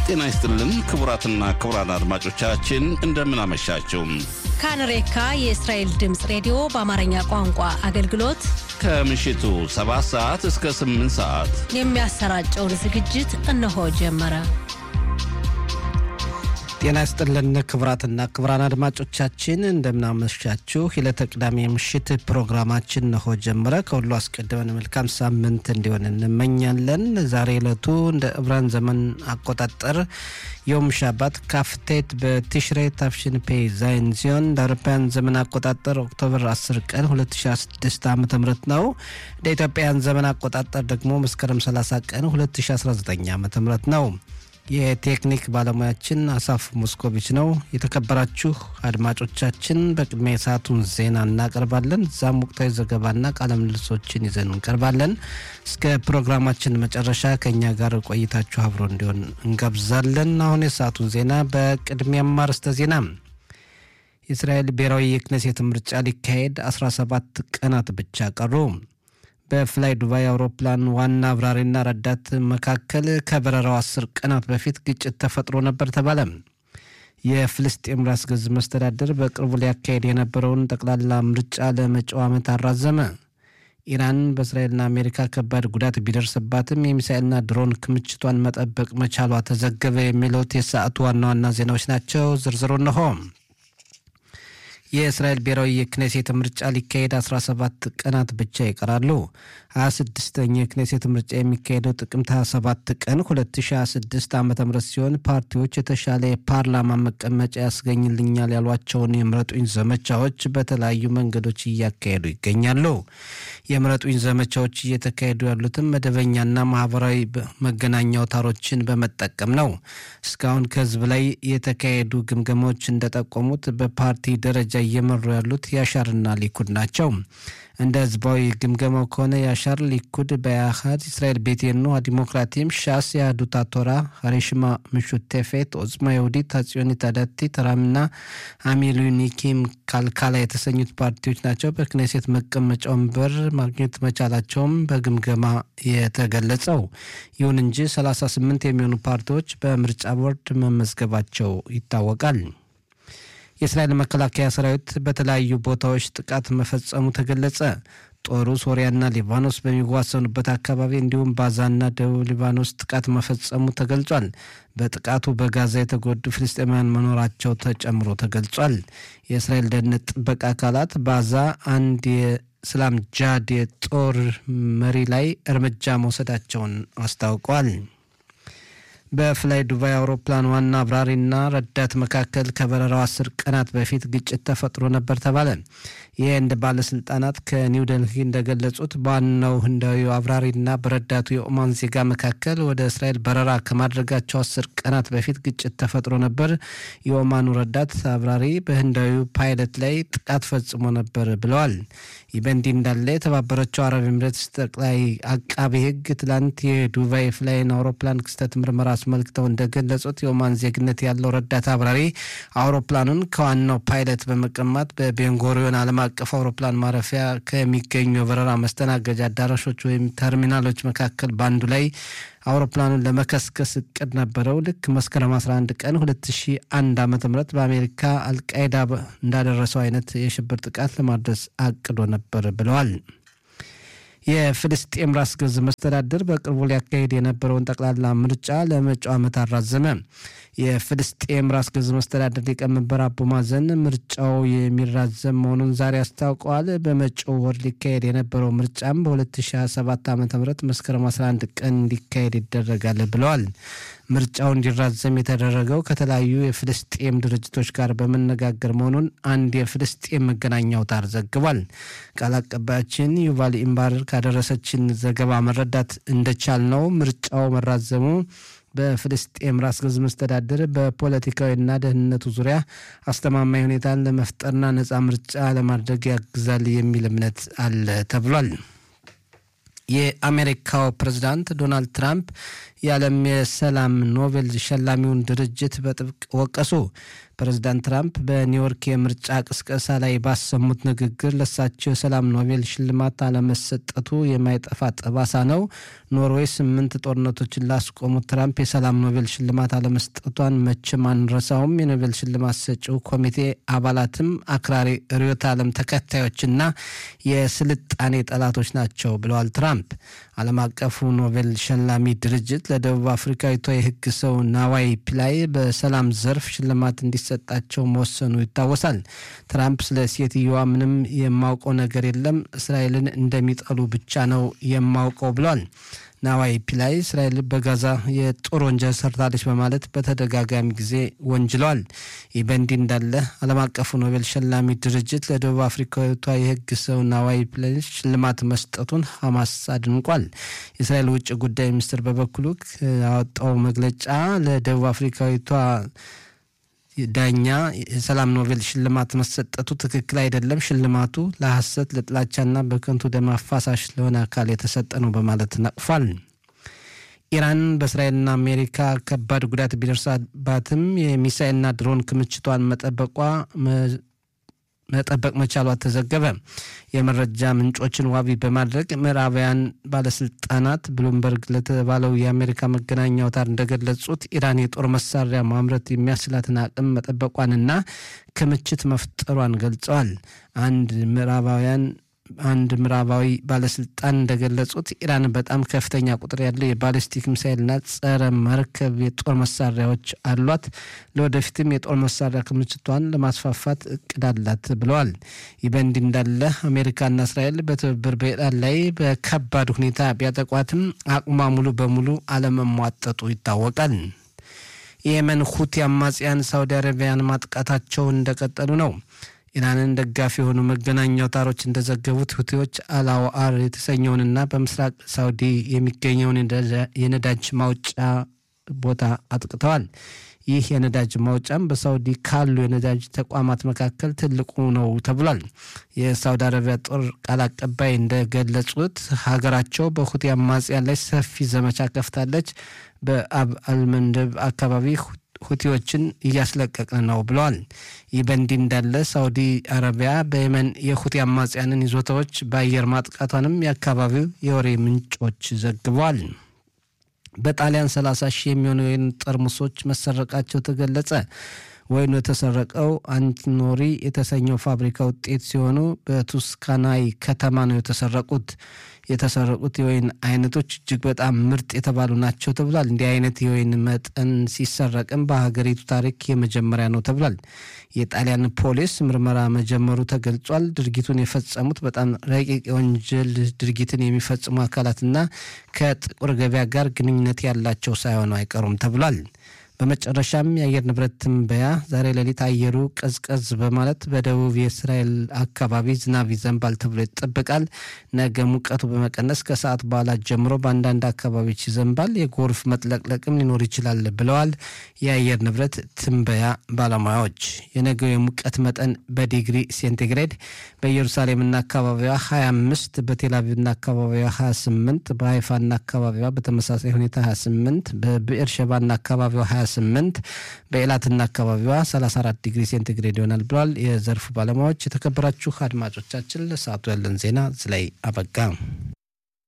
ጤና ይስጥልን ክቡራትና ክቡራን አድማጮቻችን እንደምን አመሻችሁ። ካንሬካ የእስራኤል ድምፅ ሬዲዮ በአማርኛ ቋንቋ አገልግሎት ከምሽቱ 7 ሰዓት እስከ 8 ሰዓት የሚያሰራጨውን ዝግጅት እነሆ ጀመረ። ጤና ይስጥልን ክቡራትና ክቡራን አድማጮቻችን እንደምናመሻችሁ። የዕለተ ቅዳሜ ምሽት ፕሮግራማችን ነሆ ጀመረ። ከሁሉ አስቀድመን መልካም ሳምንት እንዲሆን እንመኛለን። ዛሬ ዕለቱ እንደ ዕብራን ዘመን አቆጣጠር ዮም ሻባት ካፍቴት በቲሽሬ ታፍሽን ፔ ዛይን ሲሆን እንደ አውሮፓውያን ዘመን አቆጣጠር ኦክቶበር 10 ቀን 2016 ዓ ም ነው። እንደ ኢትዮጵያን ዘመን አቆጣጠር ደግሞ መስከረም 30 ቀን 2019 ዓ ም ነው። የቴክኒክ ባለሙያችን አሳፍ ሞስኮቪች ነው። የተከበራችሁ አድማጮቻችን በቅድሚያ የሰዓቱን ዜና እናቀርባለን። እዛም ወቅታዊ ዘገባና ቃለ ምልልሶችን ይዘን እንቀርባለን። እስከ ፕሮግራማችን መጨረሻ ከእኛ ጋር ቆይታችሁ አብሮ እንዲሆን እንጋብዛለን። አሁን የሰዓቱን ዜና በቅድሚያም አርዕስተ ዜና የእስራኤል ብሔራዊ የክኔሴት ምርጫ ሊካሄድ 17 ቀናት ብቻ ቀሩ። በፍላይ ዱባይ አውሮፕላን ዋና አብራሪና ረዳት መካከል ከበረራው አስር ቀናት በፊት ግጭት ተፈጥሮ ነበር ተባለ። የፍልስጤም ራስ ገዝ መስተዳደር በቅርቡ ሊያካሄድ የነበረውን ጠቅላላ ምርጫ ለመጪው ዓመት አራዘመ። ኢራን በእስራኤልና አሜሪካ ከባድ ጉዳት ቢደርስባትም የሚሳኤልና ድሮን ክምችቷን መጠበቅ መቻሏ ተዘገበ። የሚሉት የሰዓቱ ዋና ዋና ዜናዎች ናቸው። ዝርዝሩ እነሆ። የእስራኤል ብሔራዊ የክኔሴት ምርጫ ሊካሄድ 17 ቀናት ብቻ ይቀራሉ። 26ኛ የክኔሴት ምርጫ የሚካሄደው ጥቅምት 27 ቀን 2026 ዓ ም ሲሆን ፓርቲዎች የተሻለ የፓርላማ መቀመጫ ያስገኝልኛል ያሏቸውን የምረጡኝ ዘመቻዎች በተለያዩ መንገዶች እያካሄዱ ይገኛሉ። የምረጡኝ ዘመቻዎች እየተካሄዱ ያሉትም መደበኛና ማህበራዊ መገናኛ አውታሮችን በመጠቀም ነው። እስካሁን ከህዝብ ላይ የተካሄዱ ግምገማዎች እንደጠቆሙት በፓርቲ ደረጃ እየመሩ ያሉት ያሻርና ሊኩድ ናቸው። እንደ ህዝባዊ ግምገማው ከሆነ ያሻር ሊኩድ በያሃድ እስራኤል ቤቴኖ ዲሞክራቲም ሻስ የአህዱት ቶራ ሀሬሽማ ምሹቴፌት ኦጽማ የሁዲት አጽዮኒት አዳቲት ራምና አሚሉኒኪም ካልካላ የተሰኙት ፓርቲዎች ናቸው። በክኔሴት መቀመጫ ወንበር ማግኘት መቻላቸውም በግምገማ የተገለጸው። ይሁን እንጂ 38 የሚሆኑ ፓርቲዎች በምርጫ ቦርድ መመዝገባቸው ይታወቃል። የእስራኤል መከላከያ ሰራዊት በተለያዩ ቦታዎች ጥቃት መፈጸሙ ተገለጸ። ጦሩ ሶሪያና ሊባኖስ በሚዋሰኑበት አካባቢ እንዲሁም ባዛና ደቡብ ሊባኖስ ጥቃት መፈጸሙ ተገልጿል። በጥቃቱ በጋዛ የተጎዱ ፍልስጤማውያን መኖራቸው ተጨምሮ ተገልጿል። የእስራኤል ደህንነት ጥበቃ አካላት ባዛ አንድ የእስላም ጃድ የጦር መሪ ላይ እርምጃ መውሰዳቸውን አስታውቀዋል። በፍላይ ዱባይ አውሮፕላን ዋና አብራሪና ረዳት መካከል ከበረራው አስር ቀናት በፊት ግጭት ተፈጥሮ ነበር ተባለ። የህንድ ባለስልጣናት ከኒው ደልሂ እንደገለጹት በዋናው ህንዳዊው አብራሪና በረዳቱ የኦማን ዜጋ መካከል ወደ እስራኤል በረራ ከማድረጋቸው አስር ቀናት በፊት ግጭት ተፈጥሮ ነበር። የኦማኑ ረዳት አብራሪ በህንዳዊው ፓይለት ላይ ጥቃት ፈጽሞ ነበር ብለዋል። ይህ በእንዲህ እንዳለ የተባበረችው አረብ ኤምሬትስ ጠቅላይ አቃቤ ህግ ትላንት የዱባይ ፍላይን አውሮፕላን ክስተት ምርመራ አስመልክተው እንደገለጹት የኦማን ዜግነት ያለው ረዳት አብራሪ አውሮፕላኑን ከዋናው ፓይለት በመቀማት በቤንጎሪዮን ዓለም አቀፍ አውሮፕላን ማረፊያ ከሚገኙ የበረራ መስተናገጃ አዳራሾች ወይም ተርሚናሎች መካከል በአንዱ ላይ አውሮፕላኑን ለመከስከስ እቅድ ነበረው። ልክ መስከረም 11 ቀን 2001 ዓ ም በአሜሪካ አልቃይዳ እንዳደረሰው አይነት የሽብር ጥቃት ለማድረስ አቅዶ ነበር ብለዋል። የፍልስጤም ራስ ገዝ መስተዳድር በቅርቡ ሊያካሄድ የነበረውን ጠቅላላ ምርጫ ለመጪው ዓመት አራዘመ። የፍልስጤም ራስ ገዝ መስተዳድር ሊቀመንበር አቡ ማዘን ምርጫው የሚራዘም መሆኑን ዛሬ አስታውቀዋል። በመጪው ወር ሊካሄድ የነበረው ምርጫም በ2027 ዓ ም መስከረም 11 ቀን እንዲካሄድ ይደረጋል ብለዋል። ምርጫው እንዲራዘም የተደረገው ከተለያዩ የፍልስጤም ድርጅቶች ጋር በመነጋገር መሆኑን አንድ የፍልስጤም መገናኛ አውታር ዘግቧል። ቃል አቀባያችን ዩቫል ኢምባር ካደረሰችን ዘገባ መረዳት እንደቻል ነው ምርጫው መራዘሙ በፍልስጤም ራስ ገዝ መስተዳድር በፖለቲካዊና ደህንነቱ ዙሪያ አስተማማኝ ሁኔታን ለመፍጠርና ነፃ ምርጫ ለማድረግ ያግዛል የሚል እምነት አለ ተብሏል። የአሜሪካው ፕሬዝዳንት ዶናልድ ትራምፕ የዓለም የሰላም ኖቤል ሸላሚውን ድርጅት በጥብቅ ወቀሱ። ፕሬዚዳንት ትራምፕ በኒውዮርክ የምርጫ ቅስቀሳ ላይ ባሰሙት ንግግር ለሳቸው የሰላም ኖቤል ሽልማት አለመሰጠቱ የማይጠፋ ጠባሳ ነው። ኖርዌይ ስምንት ጦርነቶችን ላስቆሙት ትራምፕ የሰላም ኖቤል ሽልማት አለመስጠቷን መቼም አንረሳውም። የኖቤል ሽልማት ሰጪው ኮሚቴ አባላትም አክራሪ ርዕዮተ ዓለም ተከታዮችና የስልጣኔ ጠላቶች ናቸው ብለዋል ትራምፕ። ዓለም አቀፉ ኖቤል ሸላሚ ድርጅት ለደቡብ አፍሪካዊቷ የሕግ ሰው ናዋይ ፒላይ በሰላም ዘርፍ ሽልማት እንዲሰጣቸው መወሰኑ ይታወሳል። ትራምፕ ስለ ሴትየዋ ምንም የማውቀው ነገር የለም፣ እስራኤልን እንደሚጠሉ ብቻ ነው የማውቀው ብሏል። ናዋይ ፒላይ እስራኤል በጋዛ የጦር ወንጀል ሰርታለች በማለት በተደጋጋሚ ጊዜ ወንጅለዋል። ይህ በእንዲህ እንዳለ ዓለም አቀፉ ኖቤል ሸላሚ ድርጅት ለደቡብ አፍሪካዊቷ የህግ ሰው ናዋይ ፒላይ ሽልማት መስጠቱን ሐማስ አድንቋል። የእስራኤል ውጭ ጉዳይ ሚኒስትር በበኩሉ ያወጣው መግለጫ ለደቡብ አፍሪካዊቷ ዳኛ የሰላም ኖቤል ሽልማት መሰጠቱ ትክክል አይደለም፣ ሽልማቱ ለሐሰት ለጥላቻና በከንቱ ደም አፋሳሽ ለሆነ አካል የተሰጠ ነው በማለት ነቅፏል። ኢራን በእስራኤልና አሜሪካ ከባድ ጉዳት ቢደርሳባትም የሚሳኤልና ድሮን ክምችቷን መጠበቋ መጠበቅ መቻሏ ተዘገበ። የመረጃ ምንጮችን ዋቢ በማድረግ ምዕራባውያን ባለስልጣናት ብሉምበርግ ለተባለው የአሜሪካ መገናኛ አውታር እንደገለጹት ኢራን የጦር መሳሪያ ማምረት የሚያስችላትን አቅም መጠበቋንና ክምችት መፍጠሯን ገልጸዋል። አንድ ምዕራባውያን አንድ ምዕራባዊ ባለስልጣን እንደገለጹት ኢራን በጣም ከፍተኛ ቁጥር ያለው የባሊስቲክ ሚሳይልና ጸረ መርከብ የጦር መሳሪያዎች አሏት። ለወደፊትም የጦር መሳሪያ ክምችቷን ለማስፋፋት እቅድ አላት ብለዋል። ይህ በእንዲህ እንዳለ አሜሪካና እስራኤል በትብብር በኢራን ላይ በከባድ ሁኔታ ቢያጠቋትም አቅሟ ሙሉ በሙሉ አለመሟጠጡ ይታወቃል። የየመን ሁቲ አማጽያን ሳውዲ አረቢያን ማጥቃታቸውን እንደቀጠሉ ነው። ኢራንን ደጋፊ የሆኑ መገናኛ አውታሮች እንደዘገቡት ሁቲዎች አላዋአር የተሰኘውንና በምስራቅ ሳውዲ የሚገኘውን የነዳጅ ማውጫ ቦታ አጥቅተዋል። ይህ የነዳጅ ማውጫም በሳውዲ ካሉ የነዳጅ ተቋማት መካከል ትልቁ ነው ተብሏል። የሳውዲ አረቢያ ጦር ቃል አቀባይ እንደገለጹት ሀገራቸው በሁቲ አማጽያን ላይ ሰፊ ዘመቻ ከፍታለች። በአብ አልመንደብ አካባቢ ሁቲዎችን እያስለቀቅን ነው ብለዋል። ይህ በእንዲህ እንዳለ ሳውዲ አረቢያ በየመን የሁቲ አማጽያንን ይዞታዎች በአየር ማጥቃቷንም የአካባቢው የወሬ ምንጮች ዘግበዋል። በጣሊያን 30 ሺህ የሚሆኑ የወይን ጠርሙሶች መሰረቃቸው ተገለጸ። ወይኑ የተሰረቀው አንቲኖሪ የተሰኘው ፋብሪካ ውጤት ሲሆኑ በቱስካናይ ከተማ ነው የተሰረቁት። የተሰረቁት የወይን አይነቶች እጅግ በጣም ምርጥ የተባሉ ናቸው ተብሏል። እንዲህ አይነት የወይን መጠን ሲሰረቅም በሀገሪቱ ታሪክ የመጀመሪያ ነው ተብሏል። የጣሊያን ፖሊስ ምርመራ መጀመሩ ተገልጿል። ድርጊቱን የፈጸሙት በጣም ረቂቅ የወንጀል ድርጊትን የሚፈጽሙ አካላትና ከጥቁር ገበያ ጋር ግንኙነት ያላቸው ሳይሆኑ አይቀሩም ተብሏል። በመጨረሻም የአየር ንብረት ትንበያ ዛሬ ሌሊት አየሩ ቀዝቀዝ በማለት በደቡብ የእስራኤል አካባቢ ዝናብ ይዘንባል ተብሎ ይጠበቃል። ነገ ሙቀቱ በመቀነስ ከሰዓት በኋላ ጀምሮ በአንዳንድ አካባቢዎች ይዘንባል። የጎርፍ መጥለቅለቅም ሊኖር ይችላል ብለዋል የአየር ንብረት ትንበያ ባለሙያዎች። የነገው የሙቀት መጠን በዲግሪ ሴንቲግሬድ በኢየሩሳሌምና አካባቢዋ 25፣ በቴልአቪቭና አካባቢዋ 28፣ በሀይፋና አካባቢዋ በተመሳሳይ ሁኔታ 28፣ በብኤር ሸባና አካባቢዋ 28 በኤላትና አካባቢዋ 34 ዲግሪ ሴንቲግሬድ ይሆናል ብለዋል የዘርፉ ባለሙያዎች። የተከበራችሁ አድማጮቻችን ለሰዓቱ ያለን ዜና እዚህ ላይ አበቃ።